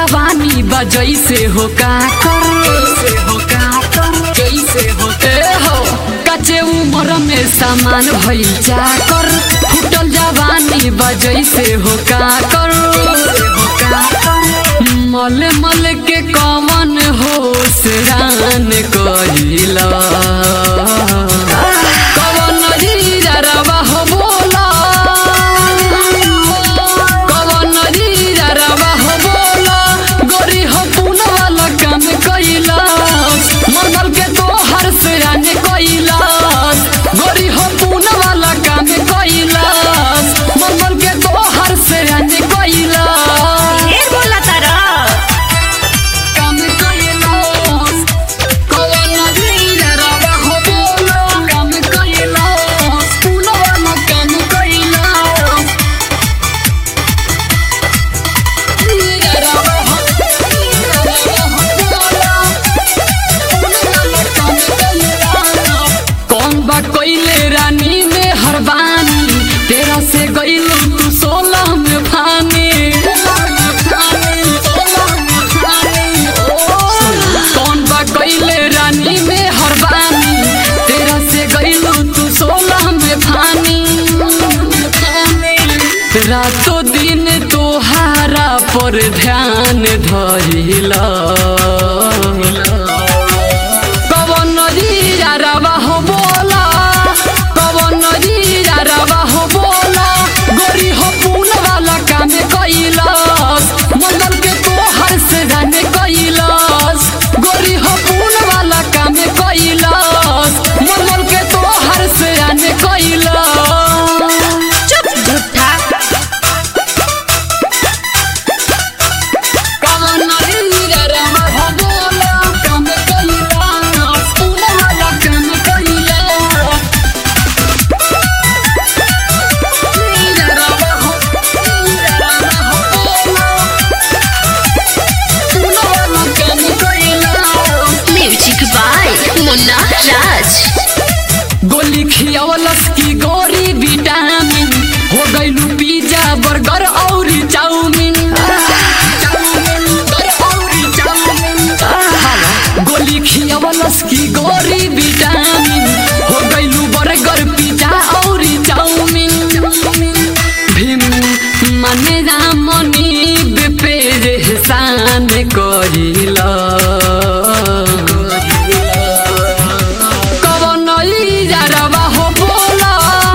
जवानी बजई से हो का कर हो का कर जैसे हो ए हो कच्चे उम्र में सामान भइल जाकर फूटल जवानी बजई से हो का कर हो का कर मल मल के कमन हो रान कहिला कवन रीरवा हो बोला कवन रीरवा हो बोला गोरी हो पुन वाला काम कइला मंगल के तोहर से आने कइला गोरी हो पुन वाला काम कइला मंगल के तोहर से आने कइला ढेर बोला तारा काम कइलास कवन रीरवा हो बोला काम कइलास पुन वाला काम कइलास कौन बा कोइले रानी में हरबानी तेरा से गइलू तू सोलह में भानी कौन बा कोइले रानी में हरबानी तेरा से गइलू तू सोलह में भानी रातों दिन तोहारा पर ध्यान धरिला कवन रीरवा हो बोला कवन रीरवा हो बोला गोरी हो पून वाला काम कइलस मंगल के तोहर से जाने कइलस गोरी हो पून वाला काम कइलस मंगल के तोहर से जाने कइलस चुप झूठा कवन रीरवा हो बोला काम कइलस पून वाला काम कइलस म्यूजिक बाय मुन्ना राज गोली खियावलस की गोरी विटामिन हो गइलू पिज्जा बर्गर और चाउमीन गोली खियावलस की गोरी विटामिन हो गइलू बर्गर पिज्जा और चाउमीन भीम मने रामनी पे एहसान करिला कवन इजारवा हो बोला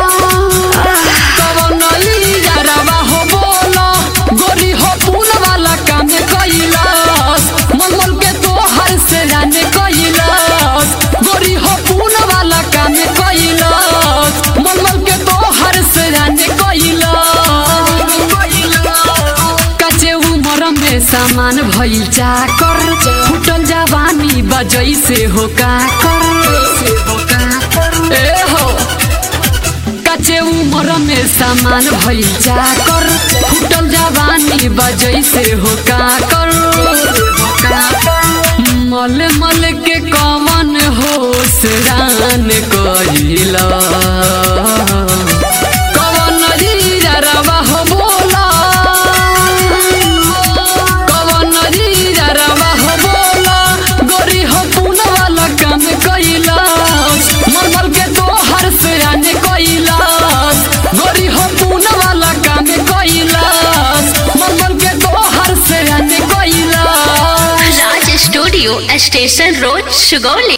कवन इजारवा हो बोला गोरी हो पुन वाला काम कइलस मंगल के तोहर से जाने कइलस गोरी हो पुन वाला काम कइलस मंगल के तोहर से जाने कइलस कचे उमर में सामान भइल जाकर फुटल जवानी बजई से हो का कर ए हो कचे उमर में सामान भइल जाकर फुटल जवानी बजई से हो का कर मल मल के कमन हो रान कइला कवन रीरवा हो बोला कवन रीरवा हो बोला गोरी हो पुन वाला काम कइलस मरमर के तोहर से आने कइलस गोरी हो पुन वाला काम कइलस मरमर के तोहर से आने कइलस Raj studio station road Sugauli